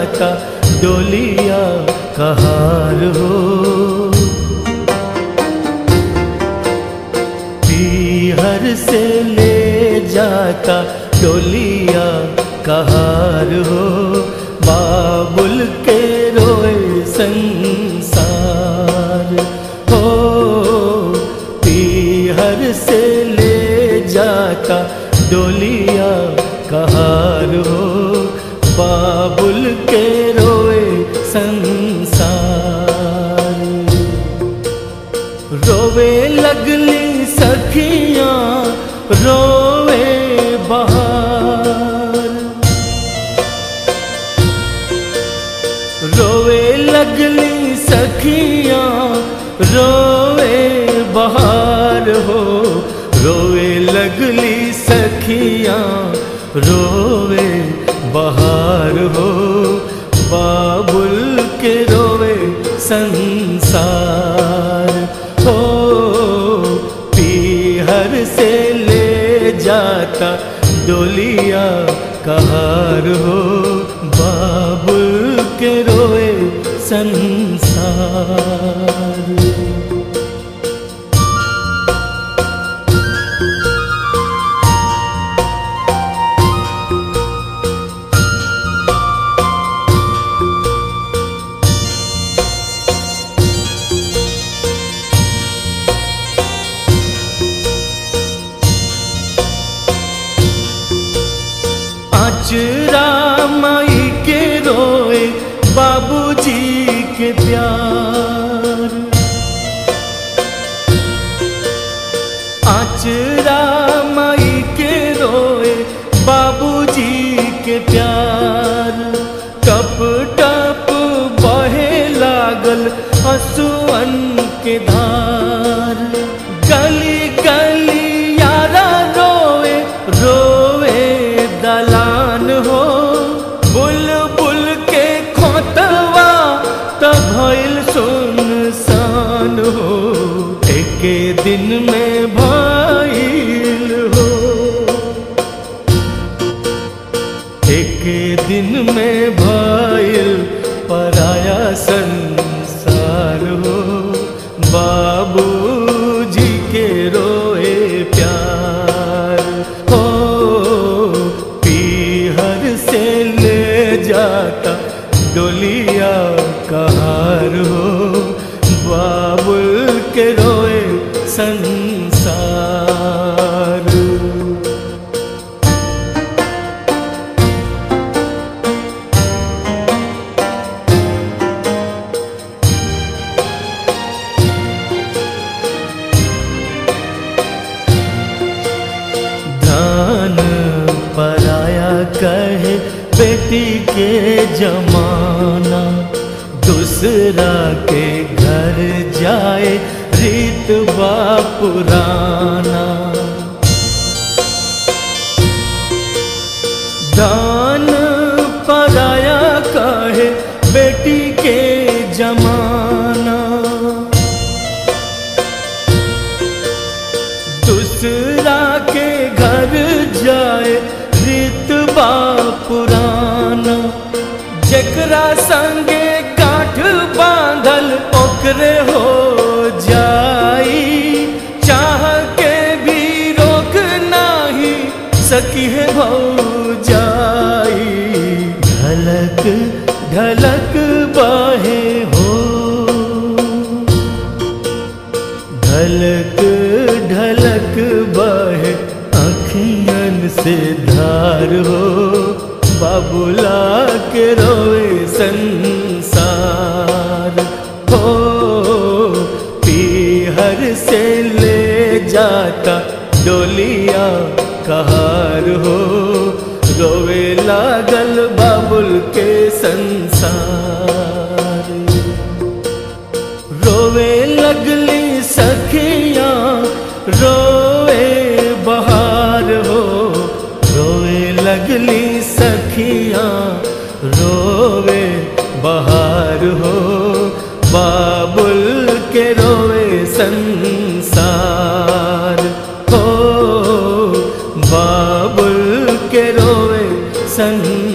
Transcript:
जाता डोलिया कहार हो पीहर से ले जाता डोलिया कहार हो बाबुल के रोए संसार हो पीहर से ले जाता डोलिया कहार हो बाबुल के रोए संसार रोवे लगली सखियां रोवे बहार रोवे लगली सखियां रोवे बहार हो रोवे लगली सखियां रोवे बहार हो बाबुल के रोवे संसार हो पीहर से ले जाता डोलिया कहार हो बाबुल के रोए संसार आचरा माई के रोए बाबूजी के प्यार आचरा माई के रोए बाबूजी के प्यार टप टप बहे लागल हसुअन के धार गली गली यारा रोए रोए दलान हो बुलबुल के खोतवा तब भइल सुनसान हो एके दिन में भइल हो एके दिन में भइल पराया संसार हो बाबूजी के रोए प्यार हो पीहर से ले जाता डोलिया कहार हो बाबुल के रोए संसार धान पराया कहे बेटी के जमाना दूसरा के घर जाए रीत बा पुराना दान पराया कहे बेटी के जमाना दूसरा के घर जाए रितबा पुराना जकरा संगे गांठ बांधल ओकरे हो जाई चाह के भी रोक नाही सकी है भौ जाई ढलक ढलक बाहे हो ढलक ढलक बहे अखियन से धार हो बाबुला के रोए संसार हो पीहर से ले जाता डोलिया कहार हो रोवे लागल बाबुल के संसार रोवे लगली सखियां रोवे बहार हो रोवे लगली सखियां रोवे बहार हो बाबुल के रोवे संसार हो बाबुल के रोवे संसार